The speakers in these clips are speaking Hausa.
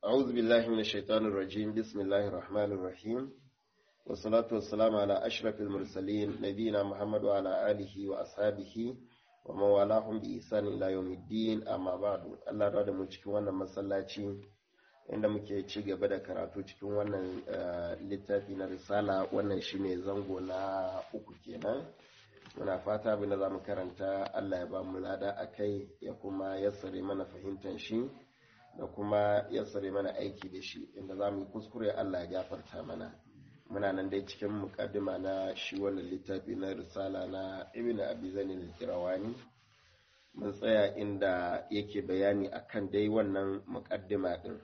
أعوذ بالله من الشيطان الرجيم بسم الله الرحمن الرحيم والصلاة والسلام على أشرف المرسلين نبينا محمد وعلى آله وأصحابه ومن والاهم بإحسان إلى يوم الدين أما بعد الله رضي mu cikin wannan masallaci inda muke ci gaba da karatu cikin wannan littafi na risala wannan shine zango na uku kenan muna fata abin da za mu karanta Allah ya ba mu lada a kai ya kuma yassare mana fahimtar shi da kuma yassare mana aiki da shi inda za mu yi kuskure Allah ya gafarta mana muna nan dai cikin mukaddima na shi wannan littafi na risala na ibn abi zanin kirawani mun tsaya inda yake bayani akan dai wannan mukaddima din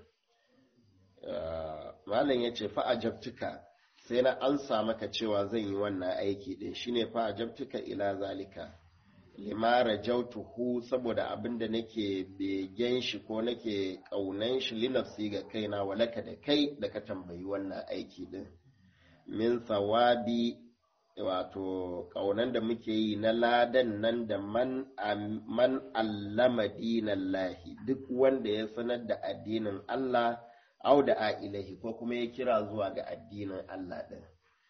malam ya ce fa'ajabtuka sai na ansa maka cewa zan yi wannan aiki din shine fa'ajabtuka ila zalika limara jautuhu saboda abinda nake begen shi ko nake kaunan shi linafsi ga kaina walaka da kai da ka tambayi wannan aiki din min sawabi wato kaunan da muke yi na ladan nan da man man allama dinallahi duk wanda ya sanar da addinin Allah au da a ilahi ko kuma ya kira zuwa ga addinin Allah ɗin.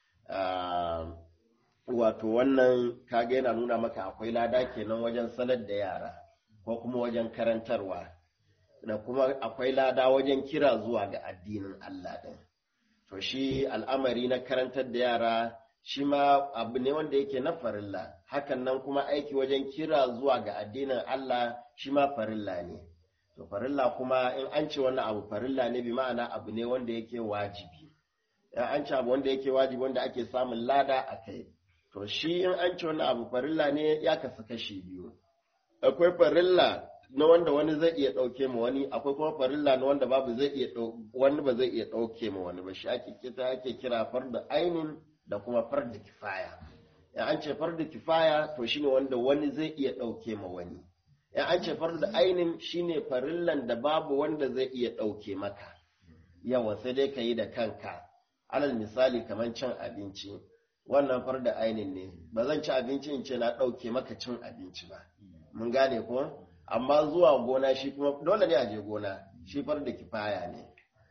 Wato wannan kaga yana nuna maka akwai lada kenan wajen sanar da yara ko kuma wajen karantarwa da kuma akwai lada wajen kira zuwa ga addinin Allah ɗin. To shi al'amari na karantar da yara shi ma abu ne wanda yake na farilla hakan nan kuma aiki wajen kira zuwa ga addinin Allah shi ma farilla ne. to farilla kuma in an ce wannan abu farilla ne bi ma'ana abu ne wanda yake wajibi in an ce abu wanda yake wajibi wanda ake samun lada a kai to shi in an ce wannan abu farilla ne ya kasu kashi biyu akwai farilla na wanda wani zai iya ɗauke ma wani akwai kuma farilla na wanda babu zai iya wani ba zai iya ɗauke ma wani ba shi ake kita ake kira farda ainin da kuma farda kifaya in an ce farda kifaya to shine wanda wani zai iya ɗauke ma wani in an ce farda ainin shine farillan da babu wanda zai iya ɗauke maka yawa sai dai ka yi da kanka alal misali kamar cin abinci wannan farda ainin ne ba zan ci abinci in ce na ɗauke maka cin abinci ba mun gane ko amma zuwa gona shi kuma dole ne a je gona shi farda kifaya ne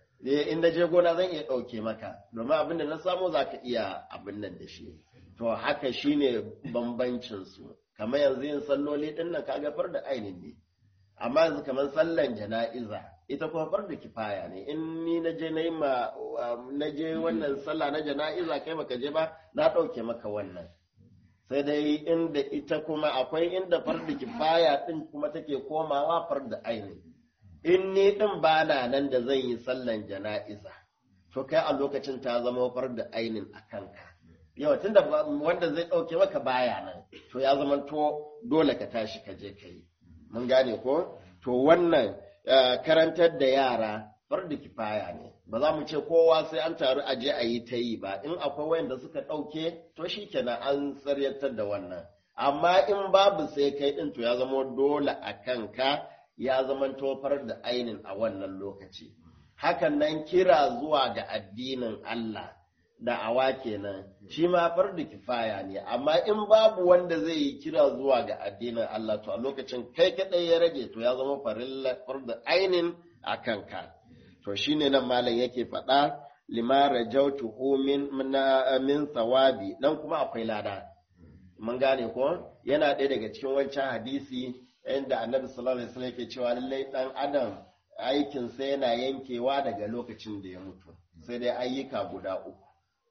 in na je gona zan iya ɗauke maka domin abin da na samu za ka iya abin nan da shi to haka shine bambancin su kamar yanzu yin salloli din nan kaga far da ainin ne amma yanzu kamar sallan jana'iza ita kuma far da kifaya ne in ni na je na yi ma na je wannan sallah na jana'iza kai baka je ba na ɗauke maka wannan sai dai inda ita kuma akwai inda far da kifaya din kuma take komawa far da ainin in ni din ba na nan da zan yi sallan jana'iza to kai a lokacin ta zama far da ainin a kanka yau tun da wanda zai ɗauke maka baya nan to ya zama to dole ka tashi ka je ka yi mun gane ko to wannan karantar da yara bar da kifaya ne ba za mu ce kowa sai an taru a je a yi ta yi ba in akwai wayanda suka ɗauke to shi kenan an tsaryatar da wannan amma in babu sai kai ɗin to ya zama dole a kanka ya zama tofar da ainin a wannan lokaci hakan nan kira zuwa ga addinin Allah da'awa kenan shi ma fardu kifaya ne amma in babu wanda zai yi kira zuwa ga addinin Allah to a lokacin kai kadai ya rage to ya zama fardu ainin a kanka to shine nan malam yake faɗa lima rajautuhu min min thawabi dan kuma akwai lada mun gane ko yana ɗaya daga cikin wancan hadisi inda annabi sallallahu alaihi wasallam yake cewa lallai dan adam aikinsa yana yankewa daga lokacin da ya mutu sai dai ayyuka guda uku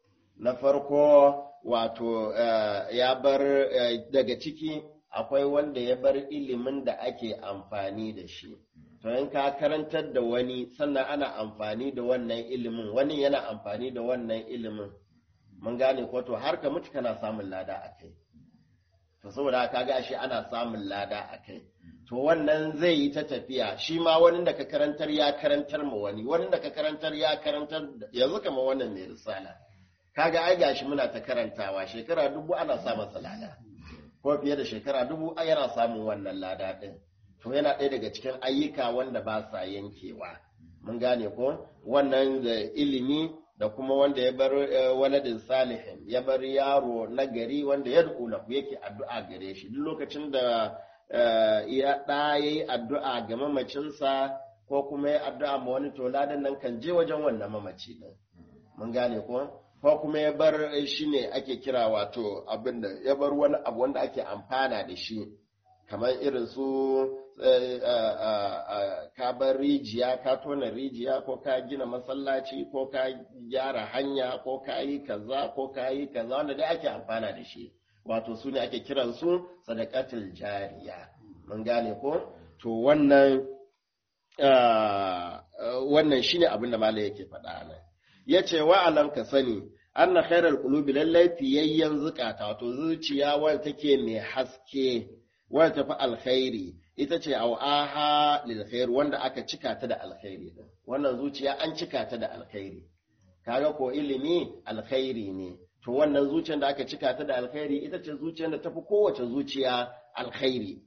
na farko wato ya bar daga ciki akwai wanda ya bar ilimin da ake amfani da shi to in ka karantar da wani sannan ana amfani da wannan ilimin wani yana amfani da wannan ilimin mun gane ko to har ka mutu kana samun lada a kai to saboda ka ga shi ana samun lada a kai to wannan zai yi ta tafiya shi ma wani da ka karantar ya karantar ma wani wani da ka karantar ya karantar yanzu kamar wannan mai risala kaga ai gashi muna ta karantawa shekara dubu ana sa masa lada ko fiye da shekara dubu yana samun wannan lada din to yana ɗaya daga cikin ayyuka wanda ba sa yankewa mun gane ko wannan da ilimi da kuma wanda ya bar waladin salihin ya bar yaro na gari wanda ya lahu yake addu'a gare shi duk lokacin da ya ɗa ya yi addu'a ga mamacinsa ko kuma ya addu'a ma wani to ladan nan kan je wajen wannan mamaci din mun gane ko ko kuma ya bar shi ne ake kira wato abin da ya bar wani abu wanda ake amfana da shi kamar irin su ka bar rijiya ka tona rijiya ko ka gina masallaci ko ka gyara hanya ko ka yi kaza ko ka yi kaza wanda dai ake amfana da shi wato su ne ake kiran su sadakatul jariya mun gane ko to wannan wannan shine abin da malai yake faɗa nan yace wa alam ka sani anna khairal qulubi lallai fiyayyen zukata wato zuciya wanda take mai haske wanda tafi alkhairi ita ce au'aha lil khair wanda aka cika ta da alkhairi din wannan zuciya an cika ta da alkhairi kaga ko ilimi alkhairi ne to wannan zuciyar da aka cika ta da alkhairi ita ce zuciyar da tafi kowace zuciya alkhairi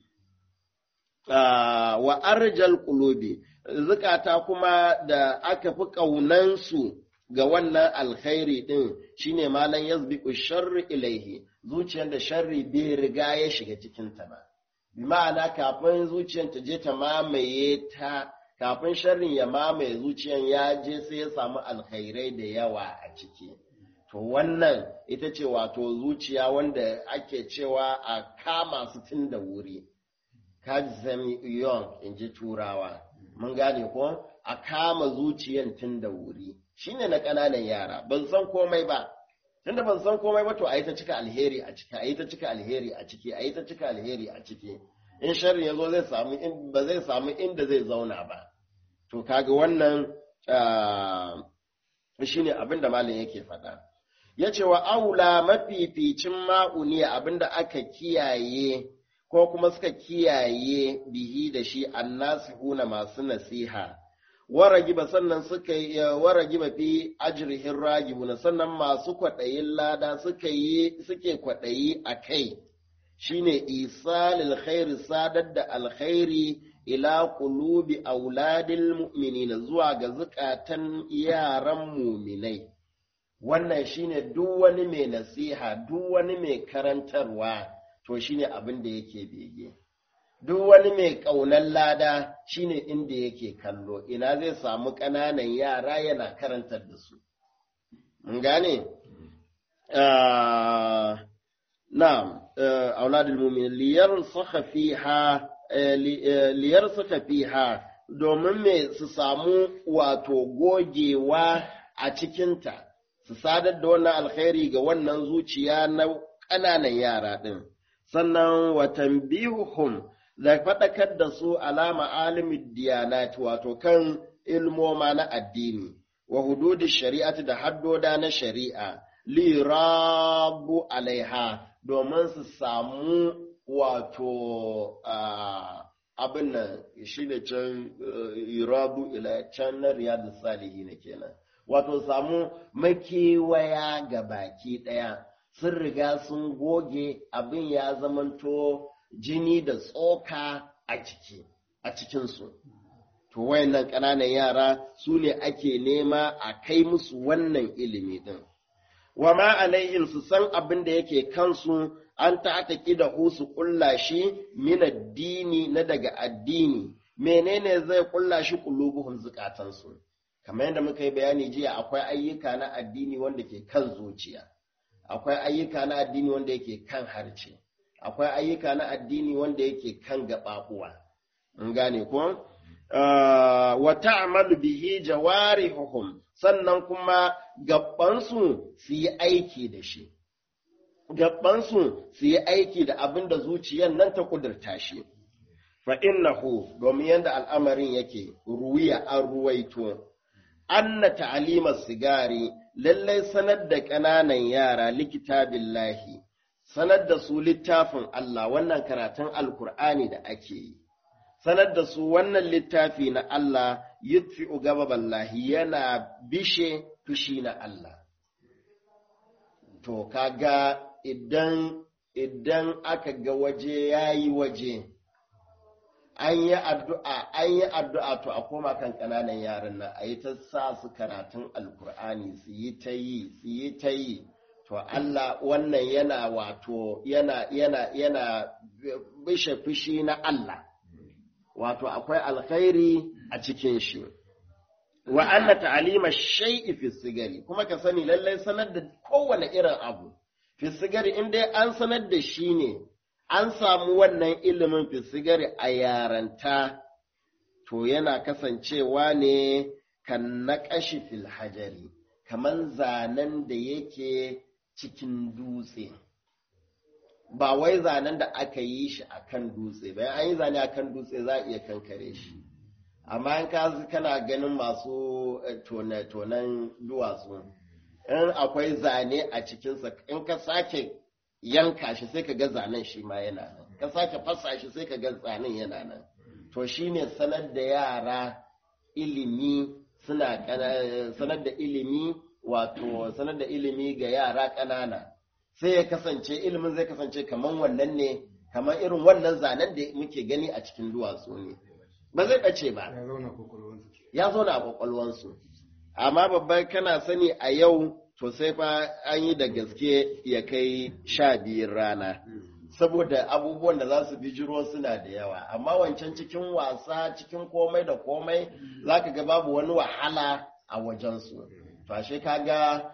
wa arjal qulubi zukata kuma da aka fi kaunansu ga wannan alkhairi din shine malan yazbiqu sharri ilaihi zuciyar da sharri bai riga ya shiga cikin ta ba bi ma'ana kafin zuciyar ta je ta mamaye ta kafin sharrin ya mamaye zuciyar ya je sai ya samu alkhairai da yawa a ciki to wannan ita ce wato zuciya wanda ake cewa a kama su tun da wuri kaji young in ji turawa mun gane ko a kama zuciyan tun da wuri shine na ƙananan yara ban san komai ba tunda ban san komai ba to a yi ta cika alheri a ciki a yi ta cika alheri a ciki a yi ta cika alheri a ciki in sharri ya zo zai samu ba zai samu inda zai zauna ba to kaga wannan shine abin da malam yake faɗa ya ce wa aula mafificin ma'uniya abin da aka kiyaye ko kuma suka kiyaye bihi da shi annasihuna masu nasiha waragiba sannan suka yi waragiba fi ajrihin ragibuna sannan masu kwaɗayin lada suka yi suke kwaɗayi a kai shine isalil khairi sadar da alkhairi ila qulubi auladil mu'minina zuwa ga zukatan yaran muminai wannan shine duk wani mai nasiha duk wani mai karantarwa to shine abin da yake bege duk wani mai ƙaunar lada shine inda yake kallo ina zai samu ƙananan yara yana karantar da su mun gane na'am auladul mu'min liyar saka fiha liyar saka fiha domin me su samu wato gogewa a cikinta su sadar da wannan alkhairi ga wannan zuciya na ƙananan yara ɗin sannan watan bihum da faɗakar da su alama alimin diyanat wato kan ilmoma na addini wa hududi shari'ati da haddoda na shari'a lirabu alaiha domin su samu wato abin nan shi ne can irabu ila can na riyadu salihi na kenan wato samu makewaya ga baki ɗaya sun riga sun goge abin ya zamanto jini da tsoka a ciki a cikinsu to wayannan ƙananan yara su ne ake nema a kai musu wannan ilimi ɗin wa ma alaihim su san abin da yake kansu an ta'ataki da su ƙulla shi min addini na daga addini menene zai ƙulla shi qulubuhum zukatansu kamar yadda muka yi bayani jiya akwai ayyuka na addini wanda ke kan zuciya akwai ayyuka na addini wanda yake kan harce akwai ayyuka na addini wanda yake kan gaɓaɓuwa in gane ko wa ta'malu bihi jawarihuhum sannan kuma gabansu su yi aiki da shi gabansu su yi aiki da abin da zuciyar nan ta kudurta shi fa innahu domin yadda al'amarin yake ruwiya an ruwaito anna ta'alimar sigari lallai sanar da ƙananan yara likitabillahi sanar da su littafin Allah wannan karatun alkur'ani da ake yi sanar da su wannan littafi na Allah yutfi'u gababallahi yana bishe fushi na Allah to kaga idan idan aka ga waje yayi waje an yi addu'a an yi addu'a to a koma kan ƙananan yaran nan a yi ta sa su karatun alkur'ani su yi ta yi su yi ta yi to Allah wannan yana wato yana yana yana bishe fushi na Allah wato akwai alkhairi a cikin shi wa anna ta'lima shay'i fi sigari kuma ka sani lallai sanar da kowane irin abu fi sigari in dai an sanar da shi ne an samu wannan ilimin fi sigari a yaranta to yana kasancewa ne kan naƙashi fil hajari kaman zanen da yake cikin dutse ba wai zanen da aka yi shi akan dutse bayan an yi zane akan dutse za a iya kankare shi amma in ka kana ganin masu tonen duwatsu in akwai zane a cikinsa in ka sake yanka shi sai ka ga zanen shi ma yana nan ka sake fasa shi sai ka ga zanen yana nan to shine sanar da yara ilimi suna sanar da ilimi wato sanar da ilimi ga yara ƙanana sai ya kasance ilimin zai kasance kamar wannan ne kamar irin wannan zanen da muke gani a cikin duwatsu ne ba zai ɓace ba ya zauna a kwakwalwansu amma babban kana sani a yau to sai fa an yi da gaske ya kai sha biyun rana saboda abubuwan da za su bijiro suna da yawa amma wancan cikin wasa cikin komai da komai za ka ga babu wani wahala a wajensu to ashe kaga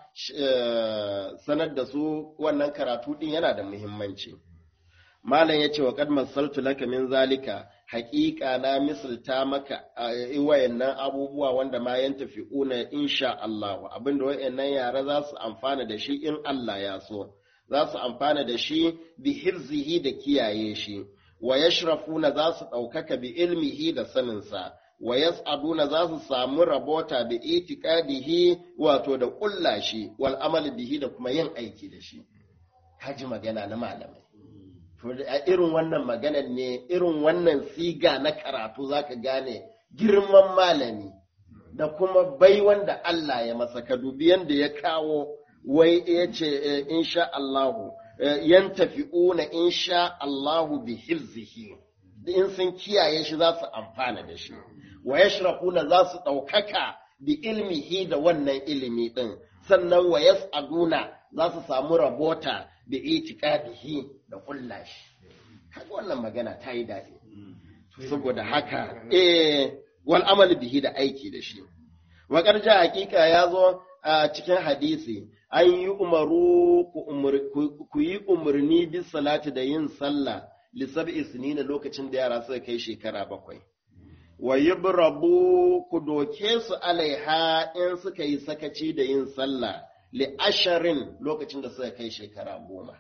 sanar da su wannan karatu din yana da muhimmanci malam ya ce wa kad masaltu laka min zalika haƙiƙa na misalta maka wayannan abubuwa wanda ma yan tafi'una insha Allah abinda wayannan yara za su amfana da shi in Allah ya so za su amfana da shi bi hirzihi da kiyaye shi wa yashrafuna za su ɗaukaka bi ilmihi da saninsa wa yas'aduna za su samu rabota bi itiqadihi wato da ƙulla shi wal amali bihi da kuma yin aiki da shi haji magana na malamai to a irin wannan maganar ne irin wannan siga na karatu zaka gane girman malami da kuma bai wanda Allah ya masa ka dubi yanda ya kawo wai ya ce insha Allahu yan tafi'una insha Allahu bi hifzihi in sun kiyaye shi za su amfana da shi wa yashrafuna za su ɗaukaka bi ilmihi da wannan ilimi ɗin sannan wa yas'aduna za su samu rabota bi itiqadihi da kulla shi kaga wannan magana ta yi daɗi saboda haka eh wal amal bihi da aiki da shi wa karja hakika ya zo a cikin hadisi an yi umaru ku yi umarni bis salati da yin sallah lissabi sinina lokacin da yara suka kai shekara bakwai wa yibrabu ku doke su alaiha in suka yi sakaci da yin sallah li asharin lokacin da suka kai shekara goma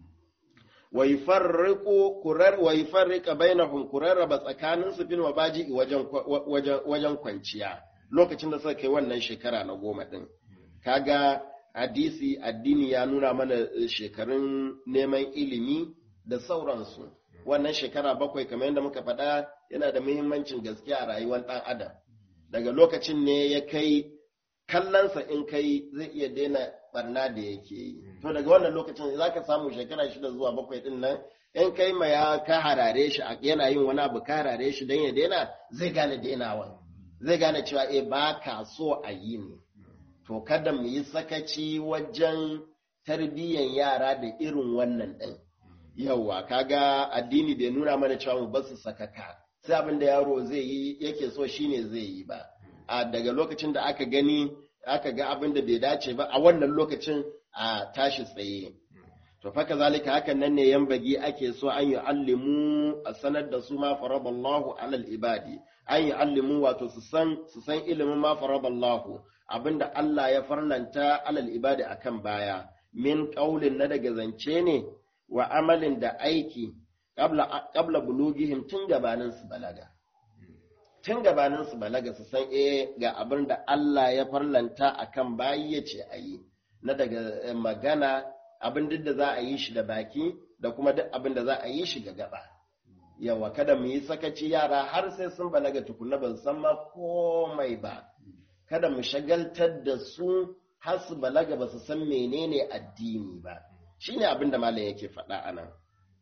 wa yufarriqu kurar wa yufarriqa bainahum kurarraba tsakanin su fil mabaji wajen wajen kwanciya lokacin da suka kai wannan shekara na goma din kaga hadisi addini ya nuna mana shekarun neman ilimi da sauransu wannan shekara bakwai kamar yadda muka faɗa yana da muhimmancin gaskiya a rayuwar ɗan adam daga lokacin ne ya kai kallonsa in kai zai iya daina barna da yake yi to daga wannan lokacin za ka samu shekara shida zuwa bakwai ɗin nan in kai ma ya ka harare shi yana yin wani abu ka harare shi don ya daina zai gane dainawa zai gane cewa eh ba ka so a yi ne to kada mu yi sakaci wajen tarbiyyan yara da irin wannan ɗin yauwa kaga addini bai nuna mana cewa mu basu sakaka sai abin da yaro zai yi yake so shine zai yi ba a daga lokacin da aka gani aka ga abin da bai dace ba a wannan lokacin a tashi tsaye to fa kazalika hakan nan ne yan bagi ake so an yi allimu a sanar da su ma faraballahu alal ibadi an yi allimu wato su san su san ilimin ma faraballahu abinda Allah ya farlanta alal ibadi akan baya min qaulin na daga zance ne wa amalin da aiki ƙabla bulugihim tun gabanin su balaga. Tun gabanin su balaga su san eh ga abin da Allah ya farlanta a kan bayi ya ce a yi, na daga magana abin duk da za a yi shi da baki da kuma duk abin da za a yi shi ga gaba. Yawa kada mu yi sakaci yara har sai sun balaga tukuna ban san ma komai ba. Kada mu shagaltar da su har su balaga ba su san menene addini ba. shi ne abin da malam yake faɗa a nan.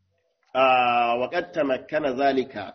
Waƙatta makana zalika,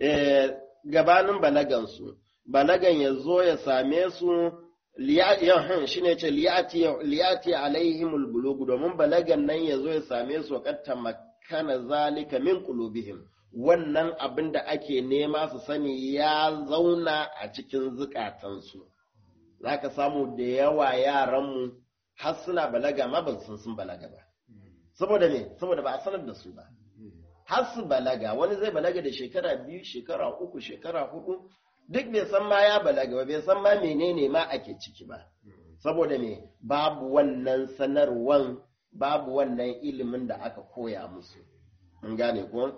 gabanin balagansu, balagan ya zo ya same su yahan shi ne ce liyati alaihimul bulugu domin balagan nan ya zo ya same su waƙatta makana zalika min qulubihim wannan abin da ake nema su sani ya zauna a cikin zukatansu za ka samu da yawa yaranmu har suna balaga ma ba sun sun balaga ba saboda me saboda ba a sanar da su ba har su balaga wani zai balaga da shekara biyu shekara uku shekara hudu duk bai san ma ya balaga ba bai san ma menene ma ake ciki ba saboda me babu wannan sanarwan babu wannan ilimin da aka koya musu mun gane ko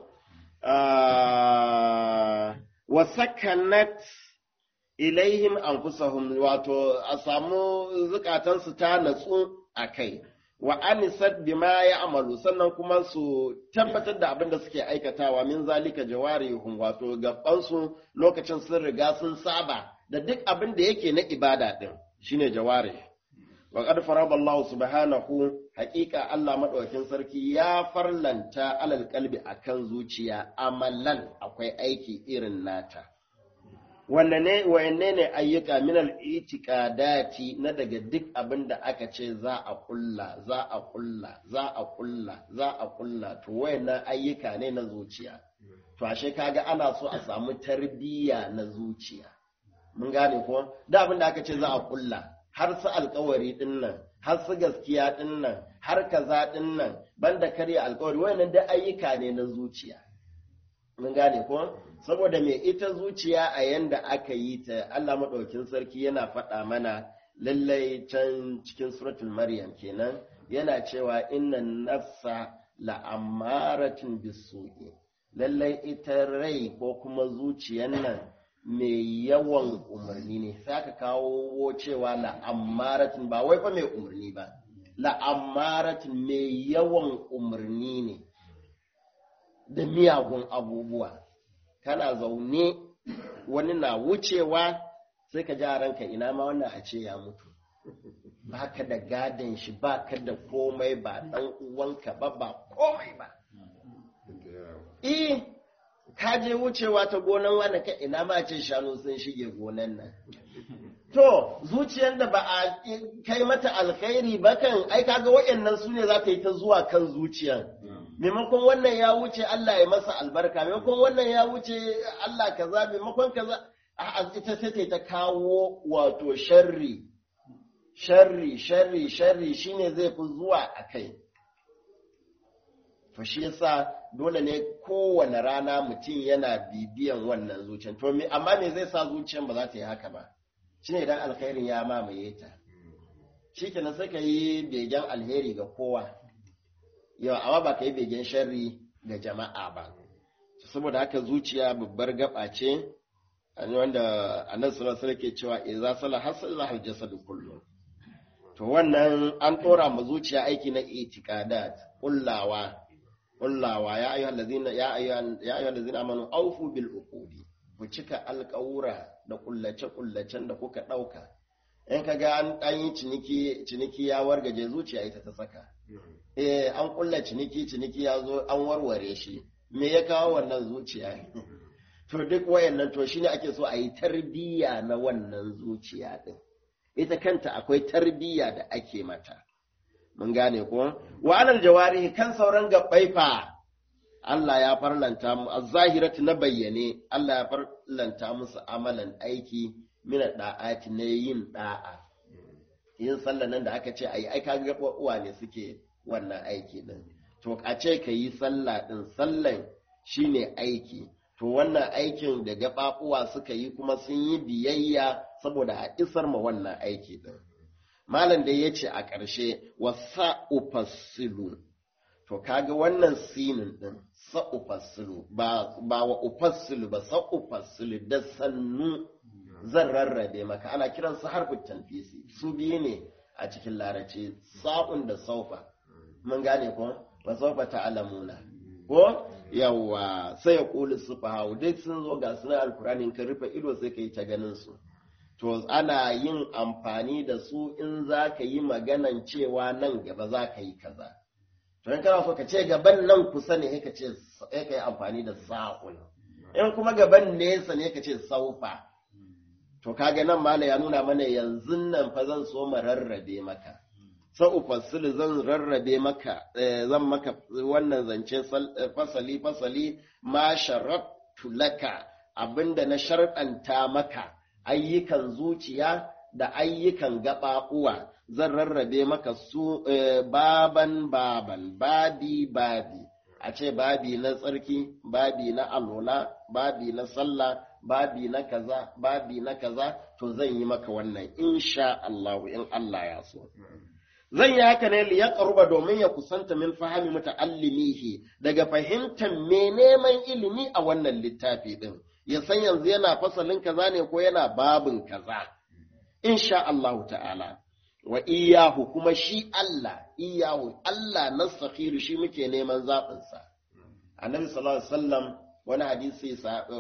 wa sakanat ilaihim anfusahum wato a samu zukatansu ta natsu a kai wa anisat bima ya amalu sannan kuma su tabbatar da abin da suke aikatawa min zalika jawarihum wato gabansu lokacin sun riga sun saba da duk abin da yake na ibada din shine jawari wa qad farada Allah subhanahu haqiqa Allah madaukakin sarki ya farlanta alal qalbi akan zuciya amalan akwai aiki irin nata wanne ne ayyuka minal itiqadati na daga duk abin da aka ce za a kulla za a kulla za a kulla za a kulla to wayannan ayyuka ne na zuciya to ashe kaga ana so a samu tarbiyya na zuciya mun gane ko da abin da aka ce za a kulla har su alkawari din nan har su gaskiya din nan har kaza din nan banda karya alkawari wayannan da ayyuka ne na zuciya mun gane ko saboda me ita zuciya a yanda aka yi ta Allah maɗaukin sarki yana faɗa mana lallai can cikin suratul maryam kenan yana cewa inna nafsa la'amaratin bisu'i lallai ita rai ko kuma zuciyan nan mai yawan umarni ne sai aka kawo cewa la'amaratin ba wai fa mai umarni ba la'amaratin mai yawan umarni ne da miyagun abubuwa kana zaune wani na wucewa sai ka ji a ranka ina ma wannan a ce ya mutu baka da gadon shi baka da komai ba dan uwanka ba ba komai ba eh ka je wucewa ta gonan wani ka ina ma ce shanu sun shige gonan nan to zuciyar da ba a kai mata alkhairi ba kan ai kaga waɗannan su ne za ta yi ta zuwa kan zuciyar maimakon wannan ya wuce Allah ya masa albarka maimakon wannan ya wuce Allah kaza maimakon kaza a ita sai ta kawo wato sharri sharri sharri sharri shine zai fi zuwa a kai to shi yasa dole ne kowane rana mutum yana bibiyan wannan zuciyar to amma me zai sa zuciyar ba za ta yi haka ba shine idan alkhairin ya mamaye ta shikenan sai ka yi begen alheri ga kowa yau amma ba ka yi begen sharri ga jama'a ba saboda haka zuciya babbar gaba ce wanda annabi sallallahu alaihi ke cewa idza salaha salaha al-jasad kullu to wannan an dora ma zuciya aiki na itiqadat kullawa kullawa ya ayyuhal ladina ya ayyuhal ya ayyuhal ladina amanu awfu bil uqudi ku cika alƙawura da kullace kullacen da kuka dauka in kaga an dan yi ciniki ciniki ya wargaje zuciya ita ta saka eh an kulla ciniki ciniki ya zo an warware shi me ya kawo wannan zuciya to duk wayannan to shine ake so a yi tarbiyya na wannan zuciya din ita kanta akwai tarbiyya da ake mata mun gane ko wa alal jawarihi kan sauran gabbai fa Allah ya farlanta mu az-zahiratu na bayyane Allah ya farlanta musu amalan aiki mina da'ati na yin da'a yin sallan nan da aka ce ayi ai kaga uwa ne suke wannan aiki din to a ce ka yi sallah din sallan shine aiki to wannan aikin da gaɓaɓuwa suka yi kuma sun yi biyayya saboda a isar ma wannan aiki din malam da ya ce a ƙarshe wa sa'ufassilu to kaga wannan sinin din sa'ufassilu ba ba wa ufassilu ba sa'ufassilu da sannu zan rarrabe maka ana kiransu harfin tanfisi su biyu ne a cikin larabci sa'un da saufa mun gane ko ba saufa ta'lamuna ko yawa sai ya kuli sufahawu duk sun zo ga sunan alkurani ka rufe ido sai ka yi ta ganin su to ana yin amfani da su in za ka yi maganan cewa nan gaba za ka yi kaza to in kana so ka ce gaban nan kusa ne ka ce sai ka yi amfani da sa'un in kuma gaban nesa ne ka ce saufa to kaga nan mala ya nuna mana yanzu nan fa zan so mu rarrabe maka sa'ufassilu zan rarrabe maka zan maka wannan zance fasali fasali ma sharattu laka abinda na sharɗanta maka ayyukan zuciya da ayyukan gaɓaɓuwa zan rarrabe maka su baban baban babi babi a ce babi na tsarki babi na alola babi na sallah babi na kaza babi na kaza to zan yi maka wannan insha Allah in Allah ya so zan yi haka ne liya ƙaruba domin ya kusanta min fahimi muta'allimihi daga fahimtar me neman ilimi a wannan littafi din ya san yanzu yana fasalin kaza ne ko yana babin kaza insha Allah ta'ala wa iyahu kuma shi Allah iyahu Allah na sakhiru shi muke neman zaɓinsa annabi sallallahu alaihi wasallam wani hadisi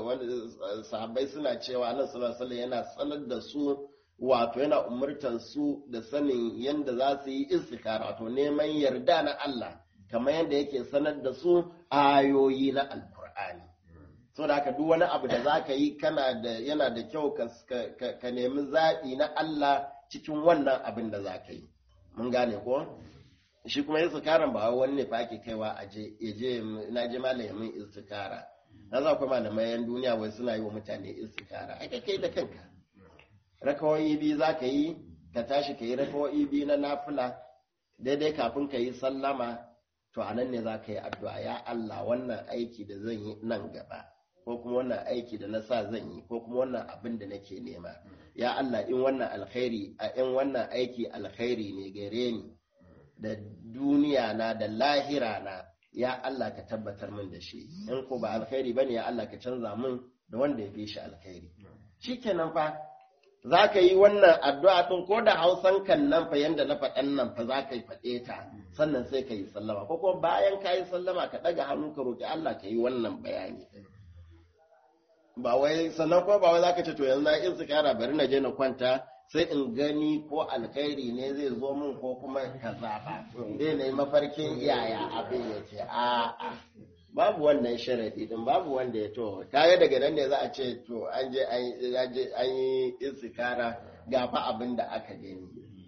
sahabbai suna cewa annabi sallallahu alaihi wasallam yana sanar da su wato yana umurtan su da sanin yadda za su yi istikara wato neman yarda na Allah kamar yadda yake sanar da su ayoyi na alkur'ani so da haka duk wani abu da za ka yi kana da yana da kyau ka nemi zaɓi na Allah cikin wannan abin da za ka yi mun gane ko shi kuma istikaran ba wani ne fa ake kaiwa a je je na je malamin istikara na za ku malamai yan duniya wai suna yi wa mutane istikara ake kai da kanka rakawoyi biyu za ka yi ka tashi ka yi rakawoyi biyu na nafila daidai kafin ka yi sallama to a nan ne za ka yi addu'a ya Allah wannan aiki da zan yi nan gaba ko kuma wannan aiki da na sa zan yi ko kuma wannan abin da nake nema ya Allah in wannan alkhairi a in wannan aiki alkhairi ne gare ni da duniya na da lahira na ya Allah ka tabbatar min da shi in ko ba alkhairi bane ya Allah ka canza min da wanda ya fi shi alkhairi shikenan fa za ka yi wannan addu'a ɗin ko da hausan kan nan fa yanda na faɗan nan fa za ka yi faɗe ta sannan sai ka yi sallama ko kuma bayan ka yi sallama ka ɗaga hannu ka roƙi Allah ka yi wannan bayani ba wai sannan ko ba wai za ka ce to yanzu na in kara bari na je na kwanta sai in gani ko alkhairi ne zai zo min ko kuma kaza ba zai na yi mafarkin yaya abin ya ce a'a babu wannan sharadi din babu wanda ya to kaga daga nan ne za a ce to an je an yi istikara ga fa abin da aka gani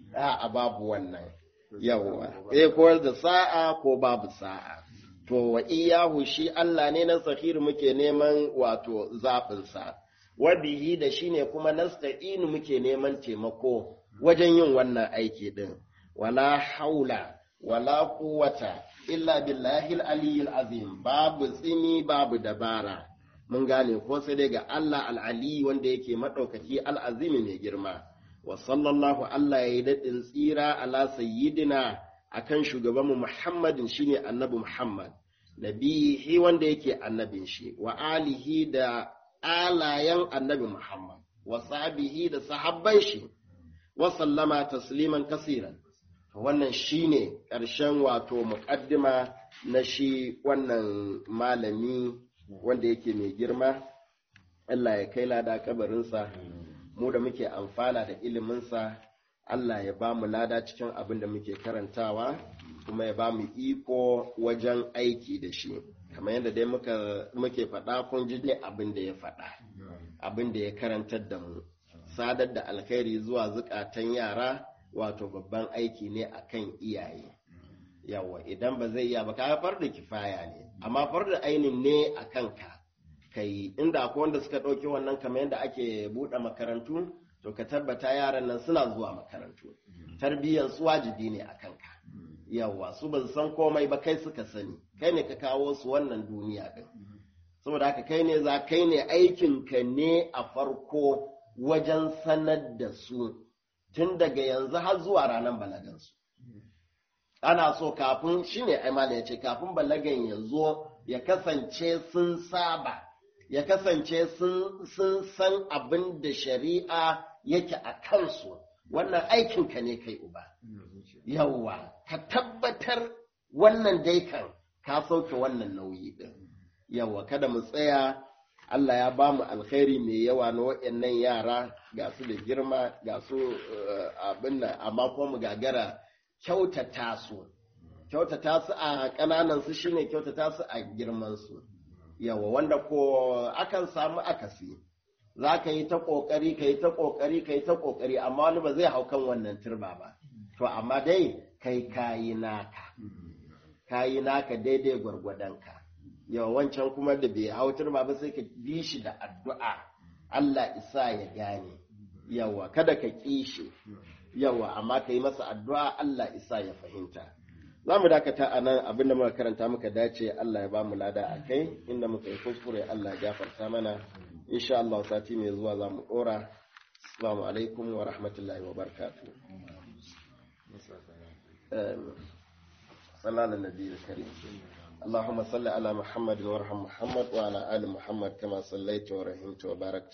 a babu wannan yawwa eh ko da sa'a ko babu sa'a to wa iyahu shi Allah ne na sakhir muke neman wato zafin sa wa bihi da shine kuma nasta'inu muke neman taimako wajen yin wannan aiki din wala haula wala quwwata illa billahi al-aliyyil azim babu tsini babu dabara mun gane ko sai dai ga Allah al-ali wanda yake madaukaki al-azimi mai girma wa sallallahu Allah yayi dadin tsira ala sayyidina akan shugabanmu Muhammadin shine annabi Muhammad nabihi wanda yake annabin shi wa alihi da alayan annabi Muhammad wa sahbihi da sahabban shi wa sallama tasliman kasiran wannan shine ƙarshen wato muƙaddima na shi wannan malami wanda yake mai girma Allah ya kai lada kabarinsa mu da muke amfana da iliminsa Allah ya ba mu lada cikin abin da muke karantawa kuma ya ba mu iko wajen aiki da shi kamar yadda dai muke faɗa kun ji ne abin da ya faɗa abin da ya karantar da mu sadar da alkhairi zuwa zukatan yara wato babban aiki ne akan iyaye yawa idan ba zai iya ba ka far da kifaya ne amma far da ainin ne a kanka kai inda akwai wanda suka ɗauki wannan kamar yadda ake buɗe makarantu to ka tabbata yaran nan suna zuwa makarantu tarbiyyar su wajibi ne a kanka yawa su ba san komai ba kai suka sani kai ne ka kawo su wannan duniya din saboda haka kai ne za kai ne aikinka ne a farko wajen sanar da su tun daga yanzu har zuwa ranar balagansu. Ana so kafin shi ne aimala ya ce kafin balagan ya zo ya kasance sun saba, ya kasance sun san abin da shari'a yake a kansu, wannan aikinka ne kai uba. Yawwa, ka tabbatar wannan dai kan ka sauke wannan nauyi ɗin. Yawwa, kada mu tsaya Allah ya ba mu alkhairi mai yawa na waɗannan yara ga su da girma ga su abin nan amma kuma mu gagara kyautata su kyautata su a ƙananan su shine kyautata su a girman su yawa wanda ko akan samu akasi za ka yi ta ƙoƙari ka yi ta ƙoƙari ka yi ta ƙoƙari amma wani ba zai hau kan wannan turba ba to amma dai kai kayi naka kayi naka daidai gwargwadonka yawa wancan kuma da bai hautar ba ba sai ka bi shi da addu'a Allah isa ya gane yawa kada ka ƙi shi yawa amma ka yi masa addu'a Allah isa ya fahimta za mu dakata a nan abin da muka karanta muka dace Allah ya ba mu lada a kai inda muka yi kuskure Allah ya gafarta mana insha Allah sati mai zuwa za mu ɗora assalamu alaikum wa rahmatullahi wa barakatuh صلى على النبي الكريم اللهم صل على محمد وارحم محمد وعلى آل محمد كما صليت ورحمت وباركت